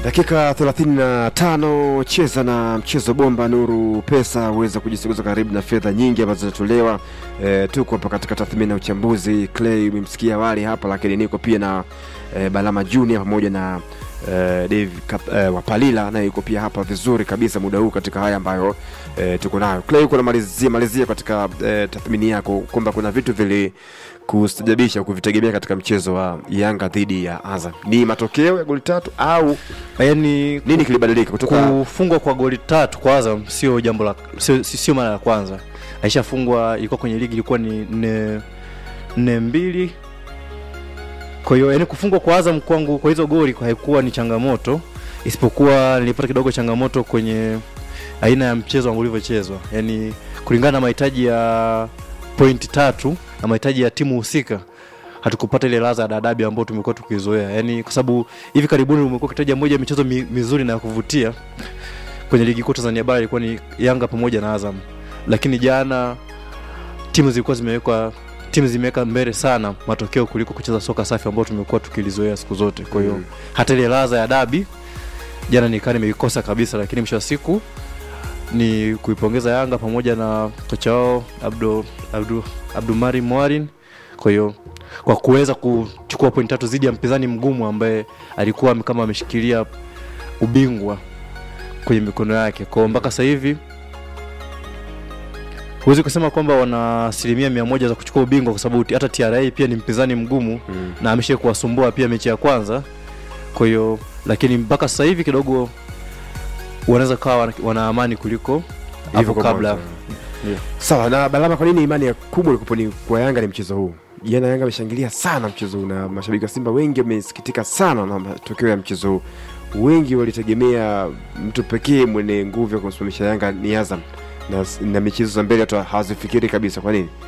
Dakika 35 cheza na mchezo bomba Nuru Pesa uweza kujisogeza karibu na fedha nyingi ambazo zinatolewa. E, tuko hapa katika tathmini na uchambuzi. Clay umemsikia awali hapa, lakini niko pia na e, Balama Junior pamoja na e, Dave Kap, e, Wapalila naye yuko pia hapa vizuri kabisa muda huu katika haya ambayo e, tuko nayo. Clay, uko namalizia malizia katika e, tathmini yako kwamba kuna vitu vili kustajabisha kuvitegemea katika mchezo wa Yanga dhidi ya Azam. Ni matokeo ya goli tatu au Yaani nini kilibadilika kutoka kufungwa kwa goli tatu kwa Azam sio jambo la sio, sio mara ya kwanza. Aishafungwa ilikuwa kwenye ligi ilikuwa ni nne nne mbili. Kwa hiyo yani kufungwa kwa Azam kwangu kwa hizo goli haikuwa ni changamoto, isipokuwa nilipata kidogo changamoto kwenye aina ya mchezo ambao ulivyochezwa, yaani kulingana na mahitaji ya pointi tatu na mahitaji ya timu husika hatukupata ile ladha ya dadabi ambayo tumekuwa tukizoea, yaani kwa sababu hivi karibuni umekuwa kitaja moja ya michezo mi, mizuri na ya kuvutia kwenye ligi kuu Tanzania bara ilikuwa ni Yanga pamoja na Azam, lakini jana timu zilikuwa zimewekwa timu zimeweka mbele sana matokeo kuliko kucheza soka safi ambayo tumekuwa tukilizoea siku zote. Kwa hiyo Mm. hata ile ladha ya dabi jana nikaa nimeikosa kabisa, lakini mwisho wa siku ni kuipongeza Yanga pamoja na kocha wao Abdu, Abdu, Abdumari Mwarin kwa hiyo kwa kuweza kuchukua pointi tatu dhidi ya mpinzani mgumu ambaye alikuwa kama ameshikilia ubingwa kwenye mikono yake kwao mpaka sasa hivi huwezi kusema kwamba wana asilimia mia moja za kuchukua ubingwa kwa sababu hata TRA pia ni mpinzani mgumu Mm. na amesha kuwasumbua pia mechi ya kwanza kwa hiyo lakini mpaka sasa hivi kidogo wanaweza kawa wana, wana amani kuliko Hivyo hapo kwa kabla mwanzo. Sawa na Balama, kwa nini imani ya kubwa ilikuwa ni kwa Yanga ni mchezo huu? Jana Yanga ameshangilia sana mchezo huu na mashabiki wa Simba wengi wamesikitika sana na matokeo ya mchezo huu. Wengi walitegemea mtu pekee mwenye nguvu ya kumsimamisha Yanga ni Azam na, na michezo za mbele hata hawazifikiri kabisa. Kwa nini?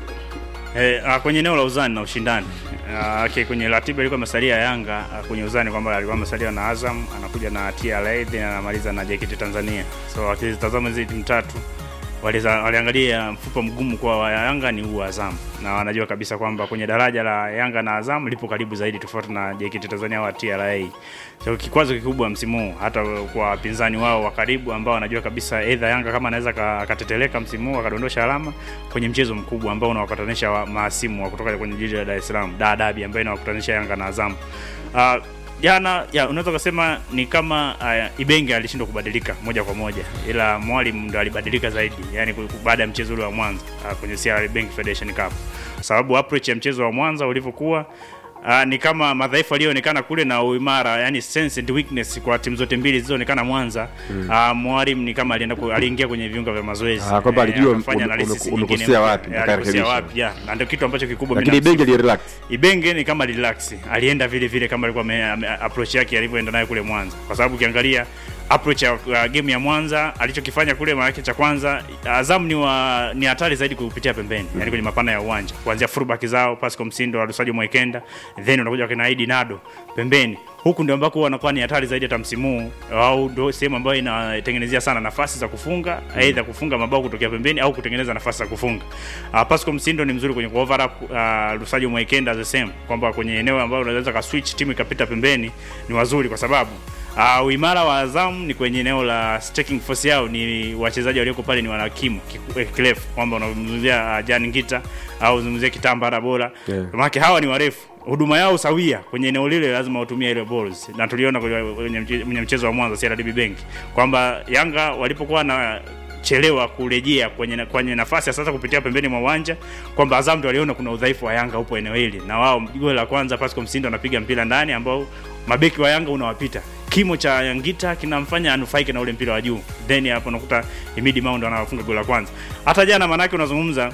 Eh, ah, kwenye eneo la uzani na ushindani Ah, okay, kwenye ratiba ilikuwa masalia ya Yanga ah, kwenye uzani kwamba alikuwa masalia na Azam, anakuja na TRA then anamaliza na JKT Tanzania. So akitazama hizi timu tatu waliza- waliangalia mfupa mgumu kwa wa Yanga ni huu Azam, na wanajua kabisa kwamba kwenye daraja la Yanga na Azam lipo karibu zaidi, tofauti na JKT Tanzania wa TRA. So kikwazo kikubwa msimu huu hata kwa wapinzani wao wa karibu ambao wanajua kabisa either Yanga kama anaweza ka- akateteleka msimu huu akadondosha alama kwenye mchezo mkubwa ambao unawakutanisha wa- mahasimu wa kutoka kwenye jiji la Dar es Salaam, Dar Derby ambayo inawakutanisha Yanga na Azam. Uh, jana ya unaweza kusema ni kama uh, Ibenge alishindwa kubadilika moja kwa moja, ila mwalimu ndo alibadilika zaidi, yani ku- ku- baada ya mchezo ule wa Mwanza uh, kwenye CR Bank Federation Cup, sababu approach ya mchezo wa Mwanza ulivyokuwa Uh, ni kama madhaifu aliyoonekana kule na uimara yani sense and weakness kwa timu zote mbili zilizoonekana Mwanza mm. uh, mwalimu ni kama alienda ku, aliingia kwenye viunga vya mazoezi Ah, kwamba alijua akafanya ume- analysis ume- nyingine umekosea mpya. wapi, Eh, alikosea akarekebisha. wapi yeah. na ndio kitu ambacho kikubwa Lakini binafsi. Ibenge alirelax. Ibenge ni kama relax, alienda vile vile kama alikuwa ame- ame- approach yake alivyoenda nayo kule Mwanza, kwa sababu ukiangalia approach ya uh, game ya Mwanza alichokifanya kule, maana yake cha kwanza Azam ni wa ni hatari zaidi kupitia pembeni, yani kwenye mapana ya uwanja, kuanzia fullback zao Pascal Msindo, Alusajo Mwekenda, then unakuja kina Idi Nado pembeni huku ndio ambako wanakuwa ni hatari zaidi hata msimu huu, au ndio sehemu ambayo inatengenezea sana nafasi za kufunga mm. aidha kufunga mabao kutokea pembeni au kutengeneza nafasi za kufunga. Uh, Pascal Msindo ni mzuri kwenye overlap, uh, Lusajo Mwekenda the same, kwamba kwenye eneo ambalo unaweza ka switch timu ikapita pembeni ni wazuri kwa sababu Uh, uimara wa Azam ni kwenye eneo la staking force yao, ni wachezaji walioko pale ni wanakimu kiku- eh, kirefu, kwamba unamzungumzia uh, Jan Ngita au unamzungumzia Kitambara bora Yeah. maana hao ni warefu, huduma yao sawia kwenye eneo lile, lazima watumie ile balls, na tuliona kwenye kwenye mche- kwenye mchezo wa Mwanza CRDB Bank kwamba Yanga walipokuwa na chelewa kurejea kwenye, na- kwenye nafasi ya sasa kupitia pembeni mwa uwanja kwamba Azam ndio waliona kuna udhaifu wa Yanga upo eneo hili, na wao goli la kwanza Pascal Msindo anapiga mpira ndani ambao mabeki wa Yanga unawapita kimo cha Yangita kinamfanya anufaike na ule mpira wa juu, then hapo unakuta Imidi Mao ndo anafunga goli la kwanza. Hata jana manake unazungumza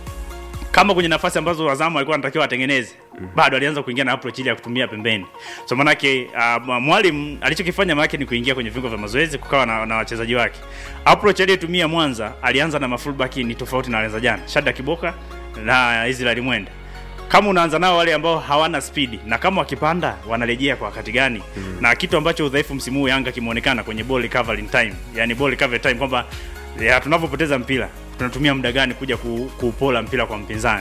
kama kwenye nafasi ambazo Azamu alikuwa anatakiwa atengeneze bado alianza kuingia na approach ile ya kutumia pembeni. So manake uh, mwalimu alichokifanya manake ni kuingia kwenye viungo vya mazoezi kukawa na, na wachezaji wake. Approach aliyotumia Mwanza alianza na mafullback ni tofauti na alianza jana. Shada Kiboka na Israel Mwenda. Kama unaanza nao wale ambao hawana spidi na kama wakipanda wanarejea kwa wakati gani? Mm. Na kitu ambacho udhaifu msimu huu Yanga kimeonekana kwenye ball recovering time. Yaani ball recovery time kwamba ya tunavyopoteza mpira tunatumia muda gani kuja ku, kuupola mpira kwa mpinzani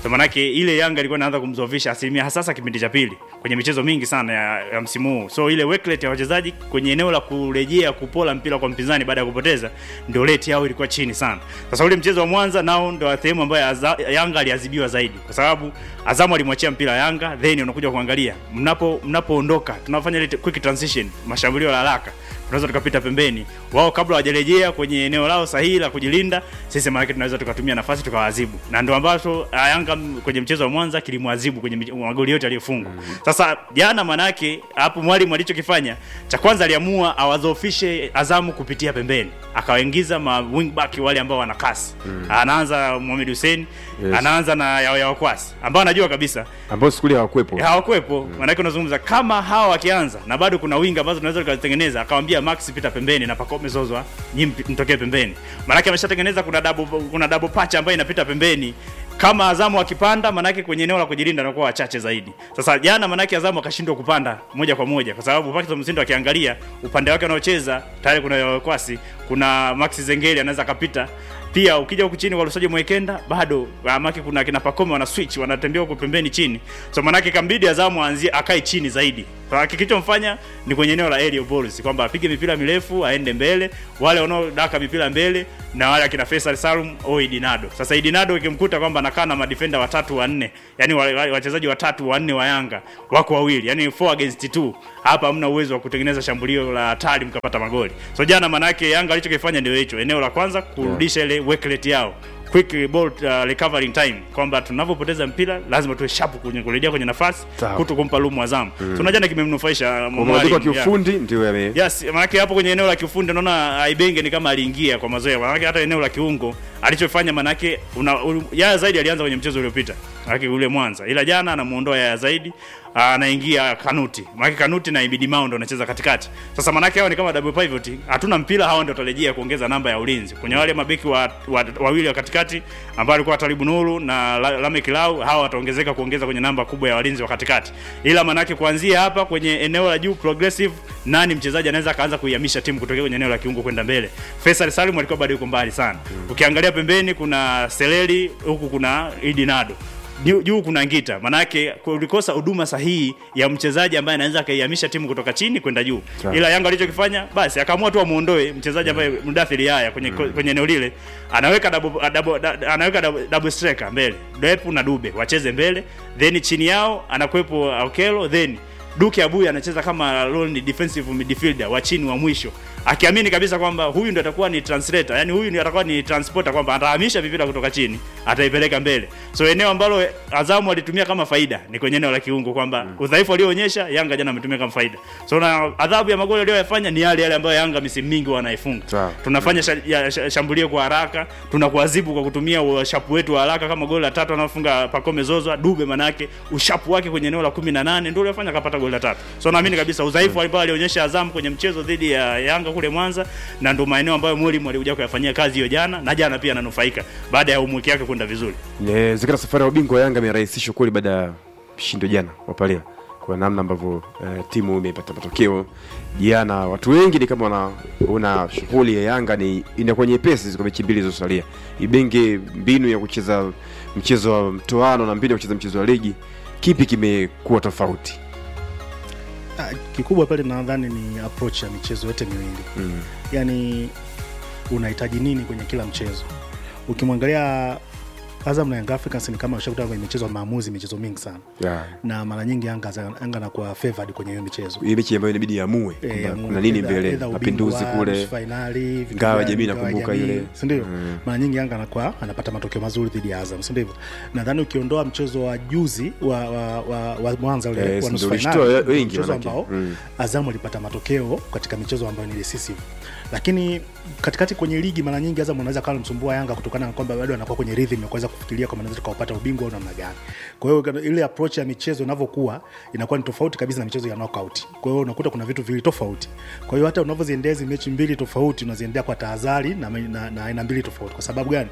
so manake ile Yanga ilikuwa inaanza kumzofisha asilimia hasasa kipindi cha pili kwenye michezo mingi sana ya, ya msimu huu. So ile work rate ya wachezaji kwenye eneo la kurejea kupola mpira kwa mpinzani baada ya kupoteza ndio rate yao ilikuwa chini sana. Sasa ule mchezo wa Mwanza nao ndio sehemu ambayo Aza- Yanga aliadhibiwa zaidi kwa sababu Azamu alimwachia mpira Yanga, then unakuja kuangalia mnapo mnapoondoka, tunafanya ile quick transition, mashambulio ya haraka tunaweza tukapita pembeni wao kabla hawajarejea kwenye eneo lao sahihi la kujilinda, sisi maana tunaweza tukatumia nafasi tukawaadhibu, na ndio ambacho ah, Yanga m- kwenye mchezo wa Mwanza kilimwadhibu kwenye mich- magoli yote aliyofungwa. Sasa jana, manake hapo mwalimu alichokifanya cha kwanza, aliamua awadhoofishe Azamu kupitia pembeni, akawaingiza ma wing back wale ambao wana kasi. Anaanza Mohamed Hussein, Yes. anaanza na Yao Yao Kwasi ambao anajua kabisa ambao siku ile hawakuwepo hawakuwepo maanake unazungumza kama hawa wakianza na bado kuna winga ambazo tunaweza tukazitengeneza akawambia max pita pembeni na pakome zozwa nyi mpi- mtokee pembeni maanake ameshatengeneza kuna double, kuna double patch ambayo inapita pembeni kama Azamu akipanda manake kwenye eneo la kujilinda anakuwa wachache zaidi. Sasa jana manake Azamu akashindwa kupanda moja kwa moja kwa sababu Paxton Msindo akiangalia upande wake anaocheza tayari kuna Kwasi, kuna Max Zengeli anaweza akapita pia ukija huku chini kwa Lusajo Mwekenda bado amaki kuna kina Pakome wana switch wanatembea huko pembeni chini, so manake kambidi Azamu aanzie akae chini zaidi. Kwa kilichomfanya ni kwenye eneo la aerial balls kwamba apige mipira mirefu aende mbele, wale wanaodaka mipira mbele na wale akina Faisal Salum au Idinado. Sasa Idinado ikimkuta kwamba anakaa na madefender watatu wanne, yani wa- wa- wachezaji watatu wanne wa Yanga wako wawili, yani 4 against 2, hapa hamna uwezo wa kutengeneza shambulio la hatari mkapata magoli. So jana manake Yanga alichokifanya ndio hicho, eneo la kwanza kurudisha ile work rate yao quick ball uh, recovering time kwamba tunavyopoteza mpira lazima tuwe sharp kwenye kurejea kwenye nafasi Sawa. kuto kumpa lumu Azamu. So na jana kimemnufaisha uh, kwa mabadiliko ya mwalimu, yeah. kiufundi ndio yame Yes, maanake hapo kwenye eneo la kiufundi naona Aibenge ni kama aliingia kwa mazoea. Maanake hata eneo la kiungo alichofanya maanake una, un, Yaya Zaidi alianza kwenye mchezo uliopita. Maanake ule Mwanza. Ila jana anamuondoa Yaya Zaidi anaingia Kanuti. Maanake Kanuti na Ibidi Mao ndo anacheza katikati. Sasa maanake hao ni kama double pivot. Hatuna mpira hao ndio watarejea kuongeza namba ya ulinzi. Kwenye wale mabeki wa, wa, wawili wa katikati ambao alikuwa Taribu Nuru na La- Lamek Lau hao wataongezeka kuongeza kwenye namba kubwa ya walinzi wa katikati. Ila maanake kuanzia hapa kwenye eneo la juu progressive nani mchezaji anaweza akaanza kuihamisha timu kutokea kwenye eneo la kiungo kwenda mbele. Faisal Salim alikuwa bado yuko mbali sana. Ukiangalia pembeni kuna Seleri, huku kuna Idi Nado. Juu juu kuna Ngita. Manake kulikosa huduma sahihi ya mchezaji ambaye anaweza akaihamisha timu kutoka chini kwenda juu. Sawa. Ila Yanga alichokifanya basi akaamua tu amuondoe mchezaji ambaye Mudathiri haya kwenye kwenye eneo lile. Anaweka double, double, da- anaweka double, double striker mbele. Depu na Dube wacheze mbele, then chini yao anakuwepo Okelo, then Duke Abuya anacheza kama lone defensive midfielder wa chini wa mwisho akiamini kabisa kwamba huyu ndo atakuwa ni translator, yani huyu ndio atakuwa ni transporter, kwamba atahamisha vipira kutoka chini ataipeleka mbele. So eneo ambalo Azamu alitumia kama faida ni kwenye eneo la kiungo, kwamba udhaifu alioonyesha Yanga jana ametumia kama faida. So na adhabu ya magoli aliyoyafanya ni yale yale ambayo Yanga misimu mingi wanaifunga. Sawa. Tunafanya sha, ya, sha, shambulio kwa haraka, tunakuadhibu kwa kutumia ushapu wetu wa haraka, kama goli la tatu anafunga Pacome Zozwa Dube, manake ushapu wake kwenye eneo la 18 ndio uliofanya akapata goli la tatu. So naamini kabisa udhaifu ambao alionyesha Azamu kwenye mchezo dhidi ya Yanga kule Mwanza, na ndio maeneo ambayo mwalimu alikuja kuyafanyia kazi hiyo jana, na jana pia ananufaika baada ya umwiki yake kwenda vizuri. inawezekana safari ya ubingwa wa Yanga imerahisishwa kweli baada ya mshindo jana wa Palia kwa namna ambavyo eh, timu imepata matokeo jana. Watu wengi ni kama wanaona shughuli ya Yanga ni inakuwa nyepesi kwa mechi mbili zilizosalia. Ibenge mbinu ya kucheza mchezo wa mtoano na mbinu ya kucheza mchezo wa ligi, kipi kimekuwa tofauti? Ah, kikubwa pale nadhani ni approach ya michezo yote miwili Mm. yaani unahitaji nini kwenye kila mchezo ukimwangalia Azam na Young Africans ni kama ushakuta kwenye michezo ya maamuzi michezo mingi sana Yeah. na mara nyingi Yanga Yanga anakuwa favored kwenye hiyo michezo Hii mechi ambayo inabidi amue Eh, kwamba Mungu, kuna nini either- mbele, either mapinduzi ubingwa, kule nusu fainali, vitu Ngao ya gani, jamii ngao ya nakumbuka jamii, ile. si ndio? Mm. Mara nyingi Yanga anakuwa anapata matokeo mazuri dhidi ya Azam, si ndivyo? Nadhani ukiondoa mchezo wa juzi wa, wa, wa, wa Mwanza ule Eh, wa nusu ndio fainali, ulishtoa wengi mchezo manake. ambao Mm. Azam alipata matokeo katika michezo ambayo ni decisive, lakini katikati kwenye ligi mara nyingi Azam anaweza kawa anamsumbua Yanga kutokana na kwamba bado anakuwa kwenye rhythm ya kuweza kufikiria kama anaweza tukaupata ubingwa au namna gani. Kwa hiyo ile approach ya michezo inavyokuwa inakuwa ni tofauti kabisa na michezo ya knockout. Kwa hiyo unakuta kuna vitu viwili tofauti. Kwa hiyo hata unavyoziendea hizi mechi mbili tofauti unaziendea kwa tahadhari na na- na aina mbili tofauti. Kwa sababu gani?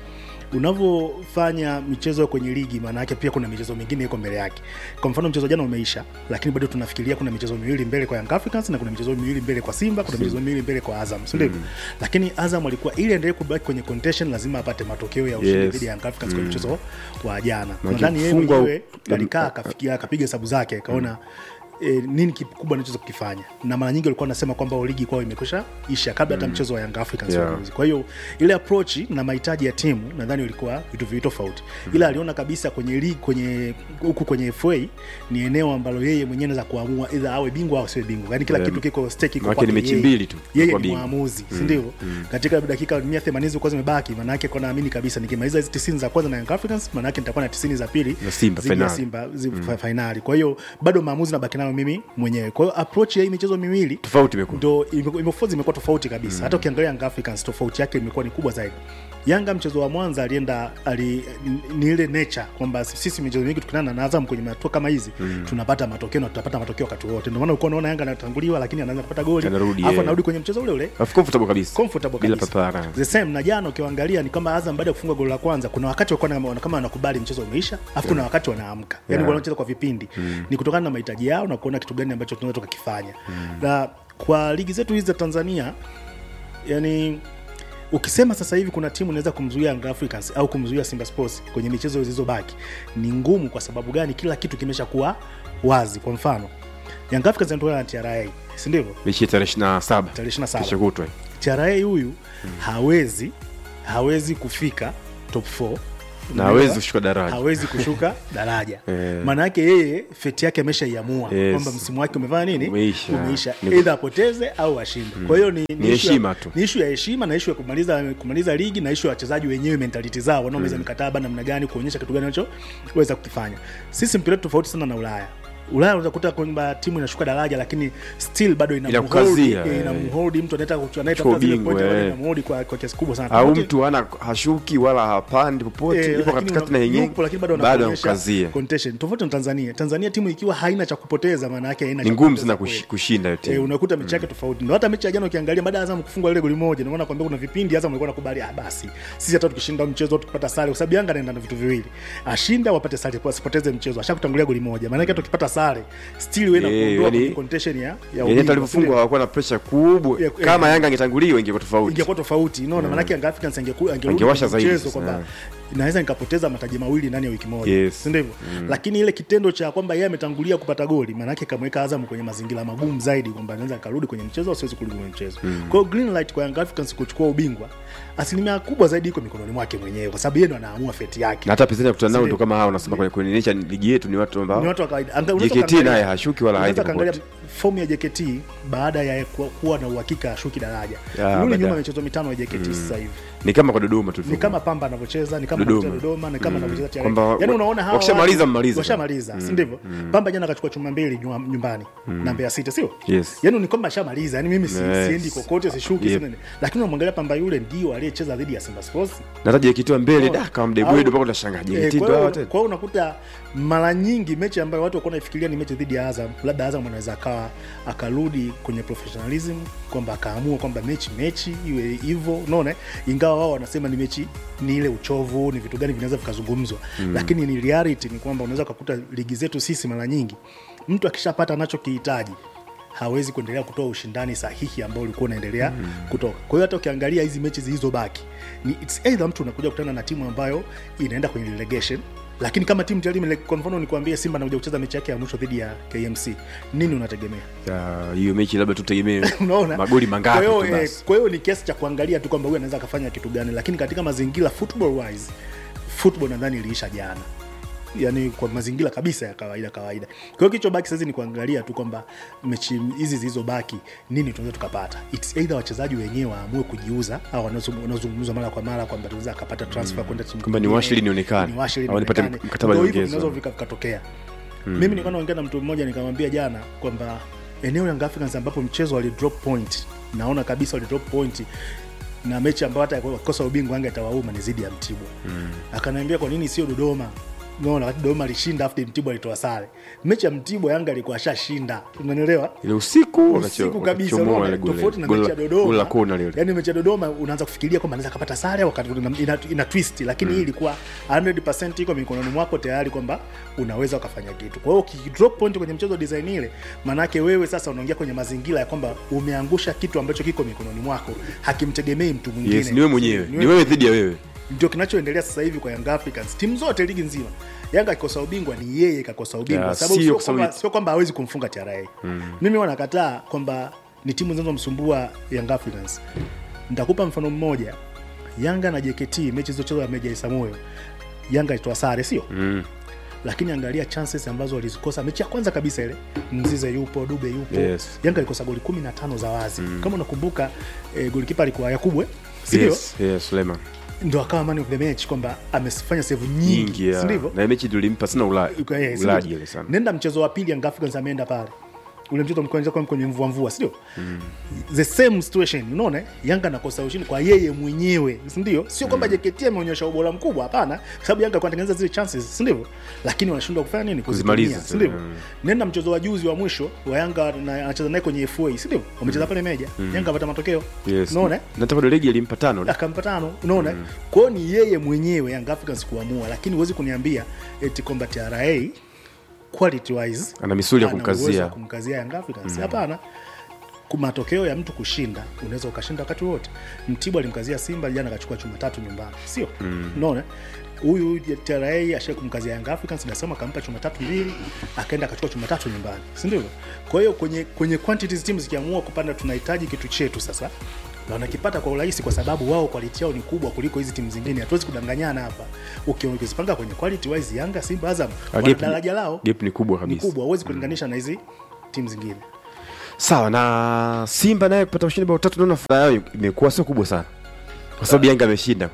unavyofanya michezo kwenye ligi maana yake pia kuna michezo mingine iko mbele yake kwa mfano mchezo jana umeisha lakini bado tunafikiria kuna michezo miwili mbele kwa Young Africans na kuna michezo miwili mbele kwa Simba kuna michezo miwili mbele kwa Azam si ndivyo lakini Azam alikuwa ili endelee kubaki kwenye contention lazima apate matokeo ya ushindi Yes. dhidi ya Young Africans kwenye mchezo wa jana Maana nadhani yeye kufungwa- mwenyewe alikaa akafikia akapiga hesabu zake akaona E, nini kikubwa anachoweza kukifanya na mara nyingi walikuwa wanasema kwamba ligi kwao imekwisha isha kabla hata mchezo wa Young Africans Yeah. yeah. kwa hiyo ile approach na mahitaji ya timu nadhani ilikuwa vitu viwili tofauti ila aliona kabisa kwenye ligi kwenye huku kwenye FA ni eneo ambalo yeye mwenyewe anaweza kuamua either awe bingwa au asiwe bingwa yani kila Yeah. kitu kiko stake iko Maana kwake ni mechi yeye. mbili tu yeye kwa ni bingwa. mwamuzi si ndivyo katika dakika 180 zilikuwa zimebaki maana yake kwa naamini kabisa nikimaliza hizi 90 za kwanza na Young Africans maana yake nitakuwa na 90 za pili Na Simba, dhidi ya finali. Simba zi- fa- finali kwa hiyo bado maamuzi nabaki nayo mimi mwenyewe kwa hiyo approach ya hii michezo miwili tofauti imekuwa ndo ime- imefuzi imekuwa tofauti kabisa hata ukiangalia Young Africans tofauti yake imekuwa ni kubwa zaidi Yanga mchezo wa Mwanza alienda ali, ni ile nature kwamba sisi michezo mingi tukutana na Azam kwenye hatua kama hizi tunapata matokeo na tutapata matokeo wakati wote. Ndio maana ulikuwa unaona Yanga anatanguliwa lakini anaanza kupata goli Anarudi, alafu yeah. anarudi kwenye mchezo ule ule Of comfortable kabisa comfortable bila kabisa. papara The same na jana ukiangalia ni kama Azam baada ya kufunga goli la kwanza kuna wakati walikuwa na- kama wanakubali mchezo umeisha afu kuna wakati wanaamka yani Yeah. wanacheza kwa vipindi ni kutokana na mahitaji yao na kuona kitu gani ambacho tunaweza tukakifanya na kwa ligi zetu hizi za Tanzania yani ukisema sasa hivi kuna timu inaweza kumzuia Young Africans au kumzuia Simba Sports kwenye michezo zilizobaki ni ngumu. Kwa sababu gani? Kila kitu kimesha kuwa wazi. Kwa mfano Young Africans anatoka na TRA, si ndivyo? mechi ya tarehe ishirini na saba Tarehe 27. kesho kutwa TRA huyu hawezi hawezi kufika top 4 na hawezi kushuka daraja hawezi kushuka daraja Eh. maana yake yeye feti yake ameshaiamua Yes. kwamba msimu wake umefanya nini Umeisha. umeisha Ni- either apoteze au ashinde kwa hiyo ni, Ni issue ya- heshima tu. ni ishu ya heshima na ishu ya kumaliza kumaliza ligi na ishu ya wachezaji wenyewe mentality zao wanaomaliza mikataba namna gani kuonyesha kitu gani wanachoweza kukifanya sisi mpira wetu tofauti sana na ulaya ulaya unaweza kukuta kwamba timu inashuka daraja lakini still bado ina Inakukazia, mhold- eh, ina eh. mhold mtu anaita Chukua anaita zile ubingwa, point eh. ina mhold kwa kwa kiasi kubwa sana au Tofauti- mtu ana hashuki wala hapandi popote Eh, ipo lakini katikati una- na yenyewe yupo, lakini bado bado anakuonyesha anakukazia contention. tofauti na tanzania tanzania timu ikiwa haina cha kupoteza maana yake haina ni cha ngumu kupoteza sana kweli. kush- kushinda hiyo Eh, timu unakuta mechi yake tofauti ndo hata mechi ya jana ukiangalia baada ya Azam kufungwa ile goli moja ndio maana nakwambia kuna vipindi Azam alikuwa nakubali ah basi sisi hata tukishinda mchezo tukipata sare kwa sababu Yanga anaenda na vitu viwili ashinda wapate sare kwa asipoteze mchezo ashakutangulia goli moja maana yake hata ukipata sare still wewe Eh, inakuondoa yani- kwenye contention ya ya yani hata ubingwa, alivyofungwa hawakuwa na presha kubwa Yeah, kama yeah. yanga angetanguliwa ingekuwa tofauti ingekuwa tofauti unaona maana yake Young Africans angeku- angerudi Angewasha kwenye zaidi mchezo sasa, kwamba naweza nikapoteza mataji mawili ndani ya wiki moja Yes. si ndivyo lakini ile kitendo cha kwamba yeye ametangulia kupata goli maana yake kamweka Azam kwenye mazingira magumu zaidi kwamba anaweza akarudi kwenye mchezo au siwezi kurudi kwenye mchezo kwa hiyo green light kwa Young Africans kuchukua ubingwa asilimia kubwa zaidi iko mikononi mwake mwenyewe kwa sababu yeye ndo anaamua feti yake na hata pinzani ya kutana nao Sindio? ndo kama hao nasema kwenye kwenye nature ligi yetu ni watu ni ambao watu wa kawaida Anga- unaweza JKT ukaangalia- naye hashuki wala unaweza haendi kaangalia popote fomu ya JKT baada ya kuwa, kuwa na uhakika ashuki daraja Ya, rudi baada- nyuma michezo mitano ya JKT sasa hivi ni kama kwa Dodoma tu ni kama Pamba anavyocheza ni kama Dodoma. anavyocheza Dodoma ni kama anavyocheza TRA. Kwamba wa- Yaani unaona hawa wakishamaliza watu- mmalize. washamaliza si ndivyo Pamba jana akachukua chuma mbili nyuma- nyumbani na Mbeya City sio Yes. yaani ni kwamba ashamaliza yaani mimi si, Yes. siendi kokote sishuki Yep. si nini lakini unamwangalia Pamba yule ndio aliyecheza dhidi ya Simba Sports na hata JKT wa mbele da kama Au- mdebwedo mpaka utashangaa Eh, JKT kwa ndo hawa hiyo tena kwa hiyo unakuta mara nyingi mechi ambayo watu walikuwa wanaifikiria ni mechi dhidi ya Azam, labda Azam anaweza akawa akarudi kwenye professionalism kwamba akaamua kwamba mechi mechi iwe hivyo, unaona, ingawa wao wanasema ni mechi ni ile uchovu, ni vitu gani vinaweza vikazungumzwa mm. Lakini ni reality ni kwamba unaweza ukakuta ligi zetu sisi mara nyingi mtu akishapata anachokihitaji hawezi kuendelea kutoa ushindani sahihi ambao ulikuwa unaendelea mm. kutoka. Kwa hiyo hata ukiangalia hizi mechi zilizobaki ni it's either mtu unakuja kukutana na timu ambayo inaenda kwenye relegation lakini kama timu tayari imele- kwa mfano nikwambie Simba anakuja kucheza mechi yake ya mwisho dhidi ya KMC, nini unategemea? Ya, hiyo mechi labda tutegemee Unaona, magoli mangapi Kwa tu hiyo, eh, basi kwa hiyo ni kiasi cha kuangalia tu kwamba huyu anaweza akafanya kitu gani, lakini katika mazingira football wise, football nadhani iliisha jana yani kwa mazingira kabisa ya kawaida kawaida. Kwa hiyo kilichobaki sasa ni kuangalia tu kwamba mechi hizi zilizobaki nini tunaweza tukapata. It's either wachezaji wenyewe waamue kujiuza au wanaozungum- wanaozungumzwa mara kwa mara kwamba tunaweza akapata transfer kwenda timu Kwamba ni nyingine, washili nionekane, ni washili au nipate nionekane. mkataba Ndio hivyo nyongeza. vinaweza vika- vikatokea. Mimi nilikuwa naongea na mtu mmoja nikamwambia jana kwamba eneo Young Africans ambapo mchezo wali drop point, naona kabisa wali drop point na mechi ambayo hata wakikosa ubingwa Yanga itawauma ni zidi ya Mtibwa. Mm. Akaniambia kwa nini sio Dodoma? unaona wakati Dodoma alishinda afu Mtibwa alitoa sare mechi ya Mtibwa Yanga alikuwa ashashinda unanielewa ile usiku usiku kabisa wakachomoa unaona, ile goli. tofauti na Goli mechi ya la- goli la Dodoma kona lile yani mechi ya Dodoma unaanza kufikiria kwamba anaweza kapata sare au wakati ina, ina, ina twist lakini hii ilikuwa 100% iko mikononi mwako tayari kwamba unaweza ukafanya kitu kwa hiyo ukidrop point kwenye mchezo design ile manake wewe sasa unaingia kwenye mazingira ya kwamba umeangusha kitu ambacho kiko mikononi mwako hakimtegemei mtu mwingine yes ni wewe mwenyewe Ni ni wewe dhidi ya wewe ndio kinachoendelea sasa hivi kwa Young Africans. Timu zote ligi nzima, Yanga akikosa ubingwa ni yeye kakosa ubingwa, Ya, sababu sio sio kwa sababu- kwamba sio kwamba hawezi kumfunga TRA. Mimi wanakataa kwamba ni timu zinazomsumbua Young Africans. Nitakupa mfano mmoja, Yanga na JKT mechi zilizochezwa na Meja Isamuyo, Yanga ilitoa sare, sio mm. lakini angalia chances ambazo walizikosa mechi ya kwanza kabisa ile mzize yupo dube yupo Yes. yanga ilikosa goli 15 za wazi kama unakumbuka eh, golikipa alikuwa yakubwe sindio yes yes Suleiman ndo akawa man of the match kwamba amefanya save nyingi, nyingi ya. sindivyo na mechi tulimpa sana ula- Yuko- eh, ulaji sindio? ile sana nenda mchezo wa pili Young Africans ameenda pale ule mchezo mkwenza kwa kwenye mvua mvua sindio the same situation unaona eh? yanga anakosa ushindi kwa yeye mwenyewe sindio sio kwamba JKT ameonyesha ubora mkubwa hapana kwa sababu yanga alikuwa anatengeneza zile chances sindivyo lakini wanashindwa kufanya nini Kuzimaliza Kuzitumia, tu, sindivyo mm. nenda mchezo wa juzi wa mwisho wa yanga na- anacheza naye kwenye FA sindio wamecheza pale meja yanga apata matokeo yes unaona eh? na hata bado ligi alimpa tano akampa tano unaona mm. kwao ni yeye mwenyewe Young Africans kuamua lakini huwezi kuniambia eti kwamba TRA quality wise ana misuli ya ana uwezo wa kumkazia kumkazia Young Africans hapana Ku- matokeo ya mtu kushinda unaweza ukashinda wakati wote mtibwa alimkazia simba jana akachukua chuma tatu nyumbani sio unaona huyu TRA ashai kumkazia Young Africans nasema akampa chuma tatu mbili akaenda akachukua chuma tatu nyumbani si ndivyo kwa hiyo kwenye kwenye quantities teams zikiamua kupanda tunahitaji kitu chetu sasa na wanakipata kwa urahisi kwa sababu wao quality yao ni kubwa kuliko hizi timu zingine hatuwezi kudanganyana hapa Uki- ukizipanga kwenye quality wise Yanga Simba Azam Ah, wana gap- daraja lao gap ni kubwa ni kabisa kubwa huwezi kulinganisha na hizi timu zingine sawa na simba naye kupata ushindi bao tatu naona furaha yao imekuwa sio kubwa sana kwa sababu yanga ameshinda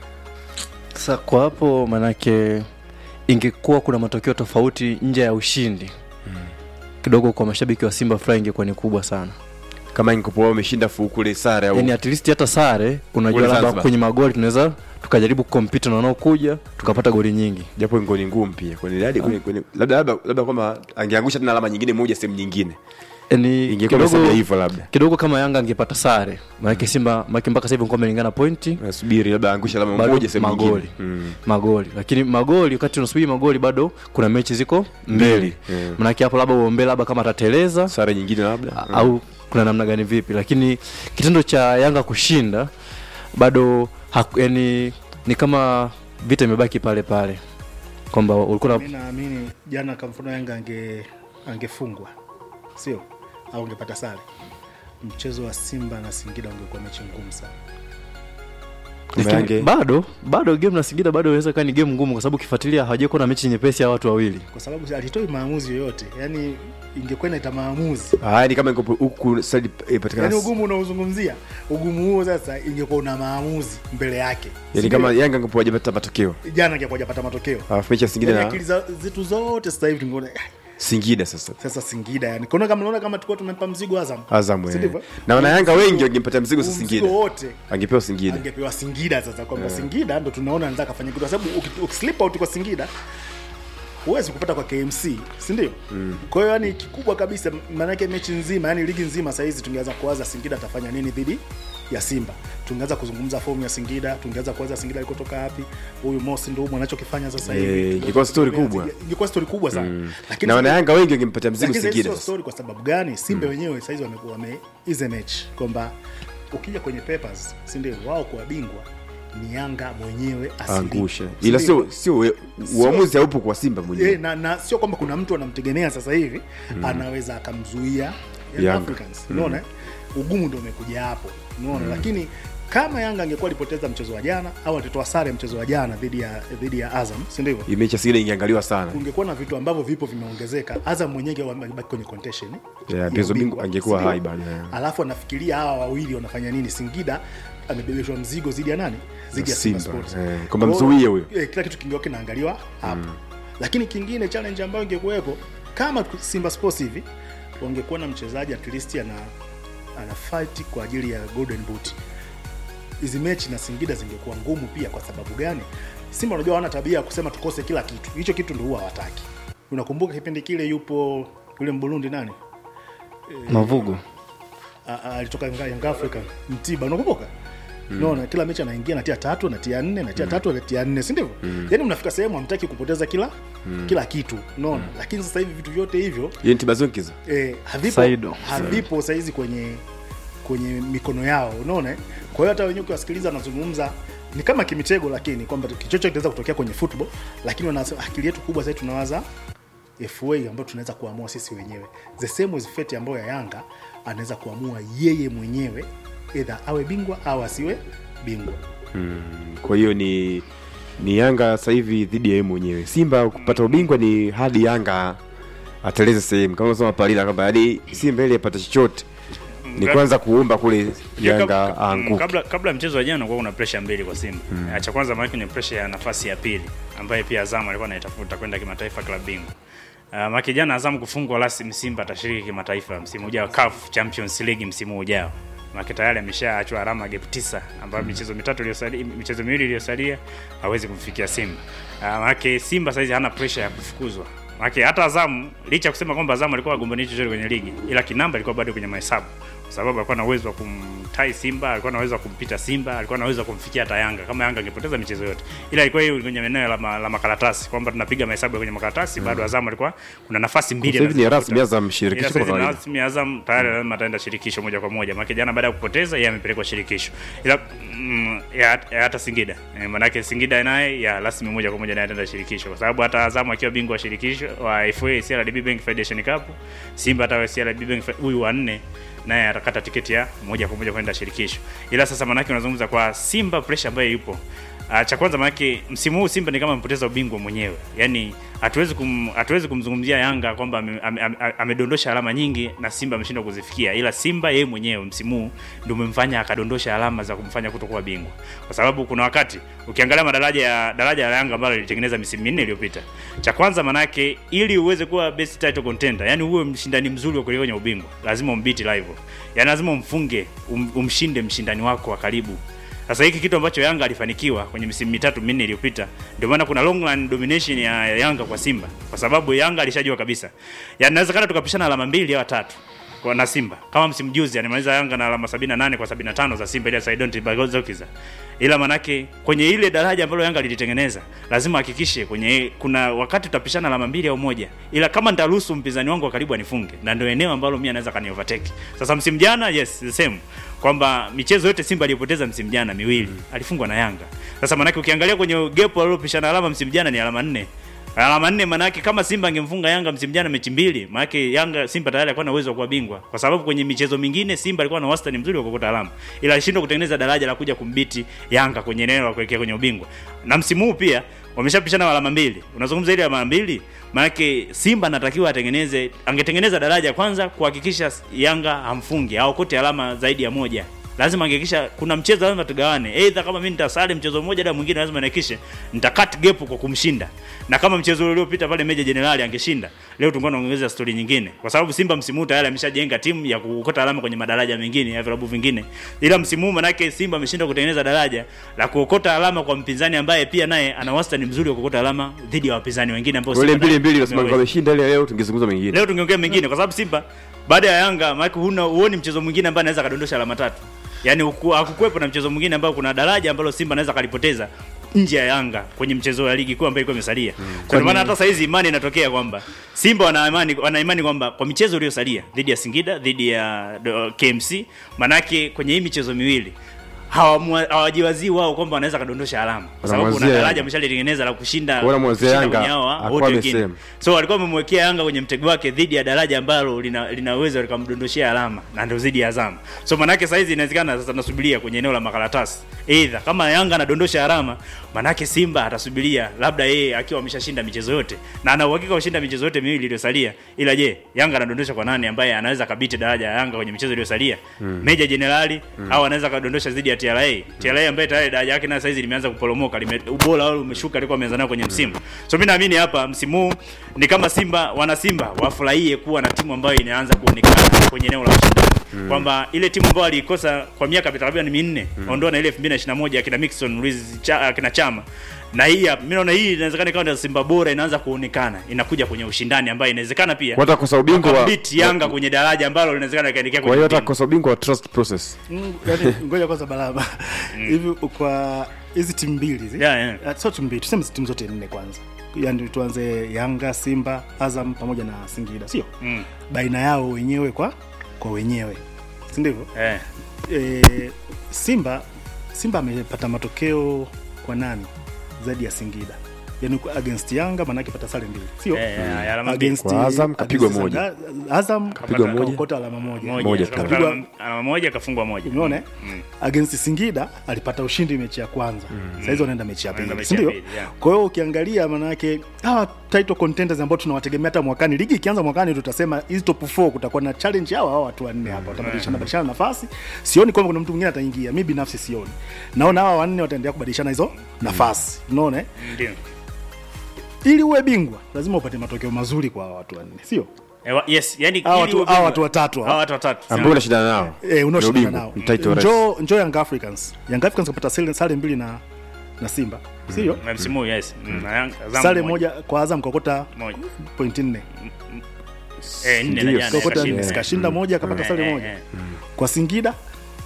sasa kwa hapo manake ingekuwa kuna matokeo tofauti nje ya ushindi kidogo kwa mashabiki wa simba furaha ingekuwa ni kubwa sana kama ingekuwa wao wameshinda fu kule sare au yani at least hata sare unajua Kule labda Zanzibar. kwenye magoli tunaweza tukajaribu kukompita na wanaokuja tukapata goli nyingi japo ngoni ngumu pia kwenye hadi kwenye, kwenye labda labda labda kwamba angeangusha tena alama nyingine moja sehemu nyingine yani ingekuwa kidogo, imesalia hivyo labda kidogo kama yanga angepata sare maanake simba maanake mpaka sasa hivi ngombe lingana pointi nasubiri labda angusha alama bado moja sehemu magoli nyingine mm. magoli lakini magoli wakati unasubiri magoli bado kuna mechi ziko mbili Mm. manake hapo labda uombe labda kama atateleza sare nyingine labda a- au kuna namna gani vipi lakini kitendo cha yanga kushinda bado haku, yani ni kama vita imebaki pale pale kwamba ulikuwa mi na naamini jana kwa mfano yanga ange angefungwa sio au angepata sare mchezo wa simba na singida ungekuwa mechi ngumu sana Kama lakini Yange- bado bado game na singida bado inaweza kaa ni game ngumu kwa sababu ukifuatilia hawajai kuwa na mechi nyepesi ya watu wawili kwa sababu alitoi maamuzi yoyote yani ingekuwa inaita maamuzi Ah, ni kama ingekuwa huku side ipatikana yani ugumu unaozungumzia ugumu huo sasa ingekuwa una maamuzi mbele yake yani kama yanga ingekuwa hajapata matokeo jana angekuwa hajapata matokeo alafu mechi ya singida yani na akili za- zetu zote sasa hivi tungeona "Ah, singida sasa sasa singida yani kuna kama naona kama tulikuwa tumempa mzigo azam azam Si eh. ndivyo? na wana yanga Mzigo- wengi wangempatia mzigo sasa mzigo singida wote angepewa singida angepewa singida sasa kwamba singida ndo tunaona anaweza kafanya kitu kwa sababu uki- ukislip out kwa singida huwezi kupata kwa kmc sindio mm. kwa hiyo yani kikubwa kabisa maanake mechi nzima yani ligi nzima sahizi tungeweza kuwaza singida atafanya nini dhidi ya simba tungeweza kuzungumza fomu ya singida tungeweza kuwaza singida alikotoka wapi huyu mosi ndo humu anachokifanya sasa hivi Eh, Tungeweza ingekuwa story kutegemea- kubwa. ingekuwa story kubwa sana lakini na wana yanga wengi wangempatia mzigo lakini singida sio sasa story kwa sababu gani simba wenyewe saizi wamekuwa wame ize mechi kwamba ukija kwenye papers si ndio wao kuwa bingwa ni yanga mwenyewe asili. angushe Si ila ndio? sio sio we- uamuzi haupo kwa simba Eh, mwenyewe na, na sio kwamba kuna mtu anamtegemea sasa hivi anaweza akamzuia Young Yanga. Africans unaona eh? ugumu ndio umekuja hapo unaona lakini kama yanga angekuwa alipoteza mchezo wa jana au alitoa sare mchezo wa jana dhidi ya dhidi ya azam si ndivyo Hii mechi ya singida ingeangaliwa sana ungekuwa na vitu ambavyo vipo vimeongezeka azam mwenyewe amebaki kwenye contention eh, Yeah, ya mchezo ubingwa, bingwa angekuwa si ndio? hai bado, yeah. alafu anafikiria hawa wawili wanafanya nini singida amebebeshwa mzigo zidi ya nani zidi ya Simba, Simba Sports. eh, kwamba Kwa hiyo, mzuie huyo. eh, kila kitu kingekuwa kinaangaliwa hapo lakini kingine challenge ambayo ingekuwepo kama simba sports hivi wangekuwa na mchezaji at least ana ana fight kwa ajili ya golden boot hizi mechi na singida zingekuwa ngumu pia kwa sababu gani Simba unajua hawana tabia ya kusema tukose kila kitu, hicho kitu ndio huwa hawataki. Unakumbuka kipindi kile yupo yule Mburundi nani mavugo A- a- alitoka Yanga Young Africa Mtiba, unakumbuka? Unaona kila mechi anaingia natia tatu natia nne natia tatu natia nne, si ndivyo? Yaani mnafika sehemu hamtaki kupoteza kila kila kitu, unaona? Lakini sasa hivi vitu vyote hivyo Yeye ni Tibazonkiza. eh, havipo Saido. havipo saizi kwenye kwenye mikono yao, unaona? eh? Kwa hiyo hata wenyewe ukiwasikiliza wanazungumza ni kama kimitego, lakini kwamba chochote kinaweza kutokea kwenye football, lakini wanasema akili yetu kubwa sasa tunawaza FA ambayo tunaweza kuamua sisi wenyewe. The same as fate ambayo ya Yanga anaweza kuamua yeye mwenyewe either awe bingwa au asiwe bingwa. Kwa hiyo ni ni Yanga sasa hivi dhidi ya yeye mwenyewe. Simba kupata ubingwa ni hadi Yanga ateleze sehemu kama unasema Palila kwamba hadi Simba ili apate chochote ni kwanza kuomba kule Yanga Kab- aanguke. kabla kabla ya mchezo wa jana kulikuwa kuna pressure mbili kwa Simba. Mm. Cha kwanza maana ni pressure ya nafasi ya pili ambayo pia Azam alikuwa anaitafuta kwenda kimataifa klabu bingwa. Uh, maki jana Azam kufungwa rasmi Simba atashiriki kimataifa msimu ujao CAF Champions League msimu ujao. Maki tayari ameshaachwa alama gap tisa ambayo michezo mitatu iliyosalia michezo miwili iliyosalia hawezi kumfikia Simba. Uh, maki Simba saizi hana pressure ya kufukuzwa. Maki hata Azam licha ya kusema kwamba Azam alikuwa agombani chochote kwenye ligi ila kinamba alikuwa bado kwenye mahesabu kwa sababu alikuwa na uwezo wa kumtai Simba, alikuwa na uwezo wa kumpita Simba, alikuwa na uwezo wa kumfikia hata Yanga kama Yanga angepoteza michezo yote. Ila ilikuwa hiyo kwenye eneo la, ma, la makaratasi kwamba tunapiga mahesabu ya kwenye makaratasi bado Azam alikuwa kuna nafasi mbili Sasa hivi ni anazitafuta. rasmi Azam Ila shirikisho sasa kwa hivi kawaida. rasmi Azam tayari lazima ataenda shirikisho moja kwa moja. Maana jana baada ya kupoteza yeye amepelekwa shirikisho. Ila mm, ya, ya hata Singida. E, maanake Singida naye ya rasmi moja kwa moja naye ataenda shirikisho kwa sababu hata Azam akiwa bingwa wa shirikisho wa FA CRDB Bank Federation Cup, Simba hata CRDB Bank Fe- huyu wa nne naye atakata tiketi ya moja kwa moja kwenda shirikisho. Ila sasa maanake unazungumza kwa Simba pressure ambayo ipo Uh, cha kwanza maanake msimu huu Simba ni kama amepoteza ubingwa mwenyewe, yaani hatuwezi kum, hatuwezi kumzungumzia Yanga kwamba ame- ame- ame- amedondosha alama nyingi na Simba ameshindwa kuzifikia, ila Simba yeye mwenyewe msimu huu ndio umemfanya akadondosha alama za kumfanya kutokuwa bingwa, kwa sababu kuna wakati ukiangalia madaraja ya daraja la Yanga ambalo lilitengeneza misimu minne iliyopita, cha kwanza manake ili uweze kuwa best title contender, yani uwe mshindani mzuri wa kuelekea kwenye ubingwa, lazima umbiti rival, yani lazima umfunge um, umshinde mshindani wako wa karibu sasa hiki kitu ambacho Yanga alifanikiwa kwenye misimu mitatu minne iliyopita, ndio maana kuna long run domination ya ya Yanga kwa Simba, kwa sababu Yanga alishajua kabisa, yani inawezekana tukapishana alama mbili au tatu kwa na Simba kama msimu juzi alimaliza Yanga na alama 78 kwa 75 za Simba ile ya Saidon Tibagozokiza, ila manake kwenye ile daraja ambalo Yanga lilitengeneza lazima hakikishe kwenye kuna wakati tutapishana alama mbili au moja, ila kama nitaruhusu mpinzani wangu wa karibu anifunge, na ndio eneo ambalo mimi anaweza kani overtake. Sasa msimu jana, yes the same kwamba michezo yote Simba aliyopoteza msimu jana miwili alifungwa na Yanga. Sasa manake ukiangalia kwenye gap alilopishana alama msimu jana ni alama nne alama nne manake kama Simba angemfunga Yanga msimu jana mechi mbili, manake Yanga Simba tayari alikuwa na uwezo wa kuwa bingwa, kwa sababu kwenye michezo mingine Simba alikuwa na wastani mzuri wa kuokota alama, ila alishindwa kutengeneza daraja la kuja kumbiti Yanga kwenye eneo la kuelekea kwenye ubingwa. Na msimu huu pia wameshapishana alama mbili. Unazungumza ile alama mbili, manake Simba anatakiwa atengeneze, angetengeneza daraja kwanza kuhakikisha Yanga hamfungi au kote alama zaidi ya moja lazima angekisha kuna mchezo lazima tugawane either kama mimi nitasali mchezo mmoja na mwingine lazima nihakikishe nita cut gap kwa kumshinda na kama mchezo uliopita pale Meja Jenerali angeshinda leo tungekuwa tunaongeza story nyingine kwa sababu Simba msimu huu tayari ameshajenga timu ya kuokota alama kwenye madaraja mengine ya vilabu vingine ila msimu huu manake Simba ameshindwa kutengeneza daraja la kuokota alama kwa mpinzani ambaye pia naye ana wastani mzuri wa kuokota alama dhidi ya wapinzani wengine ambao Wale Simba mbili naye mbili unasema ameweza. wameshinda ile leo tungezungumza mengine. Leo tungeongea mengine kwa sababu Simba baada ya Yanga maana huna huoni mchezo mwingine ambaye anaweza kadondosha alama tatu. Yaani huku- hakukuwepo na mchezo mwingine ambao kuna daraja ambalo Simba anaweza kalipoteza nje ya Yanga kwenye mchezo wa ligi kuu ambayo ilikuwa imesalia. Mm. Ndio maana hata saizi imani inatokea kwamba Simba wana imani wana imani kwamba kwa michezo iliyosalia dhidi ya Singida, dhidi ya do- KMC, manake kwenye hii michezo miwili hawamwa- hawajiwazii wao kwamba wanaweza kadondosha alama kwa sababu kuna Wanamwazia daraja Yanga. ameshalitengeneza la kushinda Kwa wanamwazia kushinda Yanga, kwenye hawa hakuwa wote wengine. amesema. So walikuwa wamemwekea Yanga kwenye mtego wake dhidi ya daraja ambalo lina linaweza likamdondoshia alama na ndio dhidi ya Azam. So manake saizi inawezekana sasa tunasubiria kwenye eneo la makaratasi. Either kama Yanga anadondosha alama, manake Simba atasubiria labda yeye akiwa ameshashinda michezo yote na ana uhakika kushinda michezo yote miwili iliyosalia. Ila je, Yanga anadondosha kwa nani ambaye anaweza kabiti daraja ya Yanga kwenye michezo iliyosalia? Meja Jenerali au anaweza kadondosha dhidi ya TRA. TRA ambaye tayari daraja yake na saizi limeanza kuporomoka, lime ubora wao umeshuka alikuwa ameanza nao kwenye msimu. So mimi naamini hapa msimu huu ni kama Simba wana Simba wafurahie kuwa na timu ambayo inaanza kuonekana kwenye eneo la ushindani. kwamba ile timu ambayo aliikosa kwa miaka takriban minne ondoa na ile 2021 akina Mixon Luis cha, akina Chama na hii hapa mimi naona hii inawezekana ikawa ndio Simba bora inaanza kuonekana inakuja kwenye ushindani ambayo inawezekana pia Kwa hata kosa ubingwa wa- wakabiti Yanga kwenye daraja ambalo linawezekana ikaelekea kwa kwenye hiyo hata ubingwa. kosa ubingwa wa trust process Mm, yaani, ngoja kwanza balaba hivi kwa hizi timu mbili hizi Yeah, yeah. Ah, sio timu mbili tuseme timu zote nne kwanza yaani tuanze yanga simba azam pamoja na singida sio Mm. baina yao wenyewe kwa kwa wenyewe si ndivyo Eh. e, simba simba amepata matokeo kwa nani zaidi ya singida yani kwa- against yanga maanake pata sare mbili sio Eh, eh, alama mbili. Against- Kwa Azam kapigwa against moja. Zanga- azam Kapigwa moja. kaokota alama moja Moja. Moja Kapigwa tu. alama- alama moja kafungwa moja. umeona eh? Mm. against singida alipata ushindi mechi ya kwanza mm. sahizi wanaenda mechi ya Wanaenda pili mechi ya sindio pili, yeah. kwa hiyo ukiangalia maanayake hawa title contenders ambao tunawategemea hata mwakani ligi ikianza mwakani tutasema hizi top 4 kutakuwa na challenge hawa hawa watu wanne hapa watabadilishana badilishana nafasi sioni kwamba kuna mtu mwingine ataingia mi binafsi sioni naona hawa wanne wataendelea kubadilishana hizo nafasi unaona eh? Ndio. ili uwe bingwa lazima upate matokeo mazuri kwa hawa watu wanne sio Eh, wa- Yes, yani Hawa ili watu- uwe hawa bingwa- watu watatu hawa. Hawa watu watatu. ambao unashindana nao eh, Ni unaoshindana ubingwa, nao ni title race. njoo njoo young africans young africans kapata sare sare mbili na na simba sio Na msimu huu, yes. Mm, na Yanga- Azam sare moja kwa azam kakota Moja. pointi nne Eh, nne na Ndio, jana kakota yakashinda. nne kashinda moja akapata Eh, sare eh, moja eh. kwa singida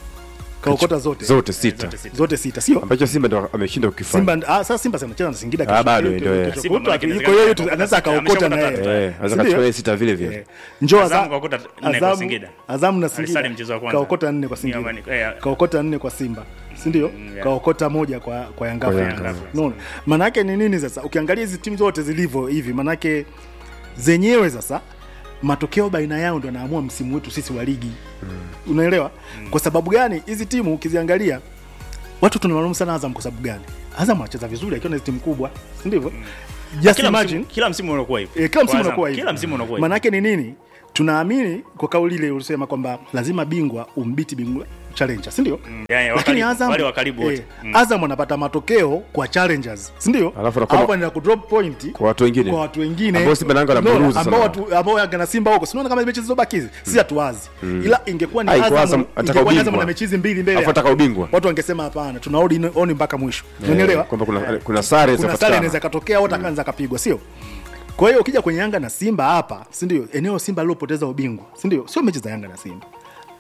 kaokota zote zote sita Zote sita. zote sita sio ambacho simba ndo ameshinda kukifanya simba ah, sasa simba anacheza na singida Ah, kesho. bado Kesho- ndio, eh. kesho Simba kutwa, maana kwa hiyo inawezekana anaweza akaokota na ameshapata yeye Eh, anaweza Sindio? kachukua sita vile vile Eh, njoo Azam Azam- kaokota nne kwa Azam- Singida. Azam na Alisali Singida mchezo wa kwanza. kaokota nne kwa Ni Singida amani- eh, kaokota nne kwa Simba si ndio? yeah. kaokota moja kwa kwa Yanga Kwa Africans. Yanga. Unaona? Maana yake ni nini sasa? Ukiangalia hizi timu zote zilivyo hivi, maana yake zenyewe sasa matokeo baina yao ndo yanaamua msimu wetu sisi wa ligi unaelewa kwa sababu gani hizi timu ukiziangalia watu tunalaumu sana Azam kwa sababu gani Azam anacheza vizuri akiwa na hizi timu kubwa si ndivyo just Kila imagine msimu- kila msimu unakuwa hivyo. E, kila msimu Kwa Azam, unakuwa hivi. Kila msimu unakuwa hivyo. Manake ni nini? Tunaamini kwa kauli ile ulisema kwamba lazima bingwa umbiti bingwa challenger, si ndio? Mm, yani Lakini wakaribu, Azam wale wa karibu wote. eh, Mm. Azam anapata matokeo kwa challengers, si ndio? Alafu anakuwa- Hapo anaenda kudrop point kwa watu wengine kwa watu wengine Ambao Simba na Yanga Unaona, wanaburuza ambao sana. watu ambao Yanga na Simba huko, sinaona kama mechi zilizobaki hizi si hatuwazi, ila ingekuwa ni Ai, kwa Azam, Azam ataka ingekuwa ni Azam ubingwa. na mechi hizi mbili mbele, Alafu ataka ubingwa watu wangesema hapana, tunaodi oni mpaka mwisho, unanielewa? kwamba kuna kuna sare kuna sare zinapatikana. inaweza katokea au takanza kapigwa sio kwa hiyo ukija kwenye yanga na simba hapa si ndio eneo simba lilopoteza ubingwa si ndio sio mechi za yanga na simba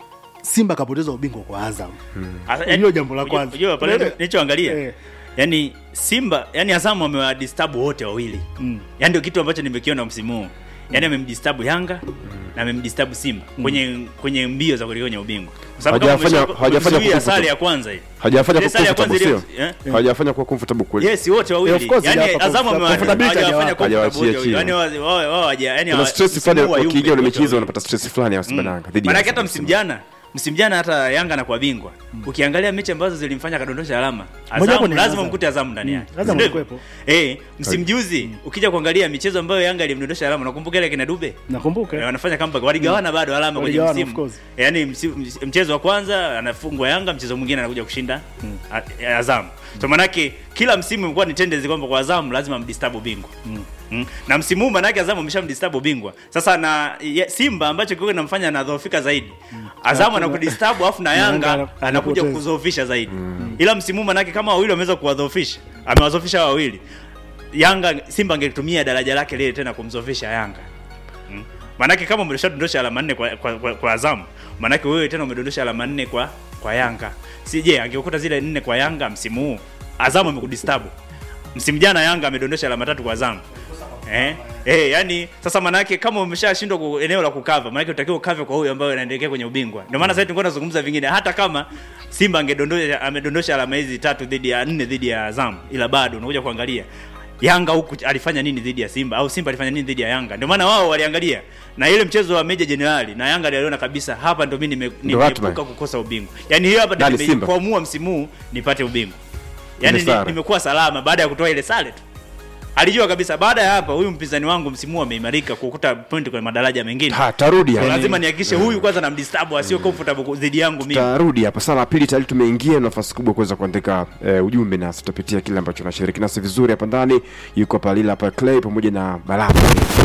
simba kapoteza ubingwa kwa azam Asa- Hilo yani, jambo la unajua- kwanza. unajua pale Unaelewa? nilichoangalia Eh. yani Simba yani Azam amewadisturb wote wawili mm. yani ndio kitu ambacho nimekiona msimu huu yani amemdisturb Yanga na amemdisturb Simba kwenye kwenye mbio za kuelekea kwenye ubingwa kwa sababu kama Hajafanya- umesha- hajafanya umezuia comfortable. sare ya kwanza hii hajafanya Ile kwa sare ya kwanza comfortable ile- sio eh? hajafanya kwa comfortable kweli yes wote Eh, of wawili course, yani hajawapa Azam comfort- comfortability hajafanya hajawapa. comfortable wote Hajawaachia wawili. yani wao wao wao yani kuna wa- stress msimu fulani huu wa wakiingia yupi kwenye wote michezo wawili. wanapata stress fulani ya Simba na Yanga dhidi ya Maanake hata Azam. msimu jana msimu jana hata Yanga anakuwa bingwa. Ukiangalia mechi ambazo zilimfanya kadondosha alama, Mojawapo Azam ni lazima Azam. mkute Azam ndani yake. Azam Si ndivyo? alikuwepo. Eh, msimu juzi ukija kuangalia michezo ambayo Yanga ilimdondosha alama, nakumbuka ile kina Dube. Eh, nakumbuka wanafanya comeback waligawana bado alama kwenye Waligawana, msimu. of course. Yaani msi- mchezo wa kwanza anafungwa Yanga, mchezo mwingine anakuja kushinda A- Azam. So manake kila msimu imekuwa ni tendency kwamba kwa Azam lazima mdisturb bingwa. Mm. Na msimu huu manake Azam ameshamdisturb bingwa. Sasa na ye, Simba ambacho kiko kinamfanya anadhoofika zaidi. Azam Hakuna- anakudisturb afu na Yanga Yanga ana- anakuja anapoteza. kudhoofisha zaidi. Ila msimu huu manake kama wawili wameweza kuwadhoofisha, amewadhoofisha hawa wawili. Yanga Simba angetumia daraja lake lile tena kumdhoofisha Yanga. Mm. Manake kama umeshadondosha alama nne kwa, kwa, kwa, kwa Azam, manake wewe tena umedondosha alama nne kwa kwa Yanga. Si je, angekukuta zile nne kwa Yanga msimu huu, Azam amekudisturb. Msimu jana Yanga amedondosha alama tatu kwa Azam. Eh? Eh, yani sasa manake kama umeshashindwa ku eneo la kukava, manake utakiwa ukave kwa huyo ambaye anaendelea kwenye ubingwa. Ndio maana sasa tulikuwa tunazungumza vingine hata kama Simba angedondosha amedondosha alama hizi tatu dhidi ya nne dhidi ya Azam, ila bado unakuja kuangalia Yanga huku alifanya nini dhidi ya Simba au Simba alifanya nini dhidi ya Yanga. Ndio maana wao waliangalia na ile mchezo wa Meja Jenerali na Yanga aliona kabisa hapa ndo mimi nime- Ndio hatma. nimeepuka kukosa ubingwa. Yaani hiyo hapa ndio Nani, Simba? nimejikwamua msimu huu nipate ubingwa. Yaani Ile ni- sare. nimekuwa salama baada ya kutoa ile sare tu. Alijua kabisa baada ya hapa huyu mpinzani wangu msimu huu ameimarika kukuta point kwenye madaraja mengine. Ha, tarudi So hapa. lazima nihakikishe huyu kwanza namdisturb asio comfortable dhidi yangu mimi. tarudi hapa saa la pili tayari tumeingia nafasi kubwa kuweza kuandika eh, ujumbe nasi tutapitia kile ambacho nashiriki nasi vizuri hapa ndani yuko hapa lila hapa clay pamoja na balama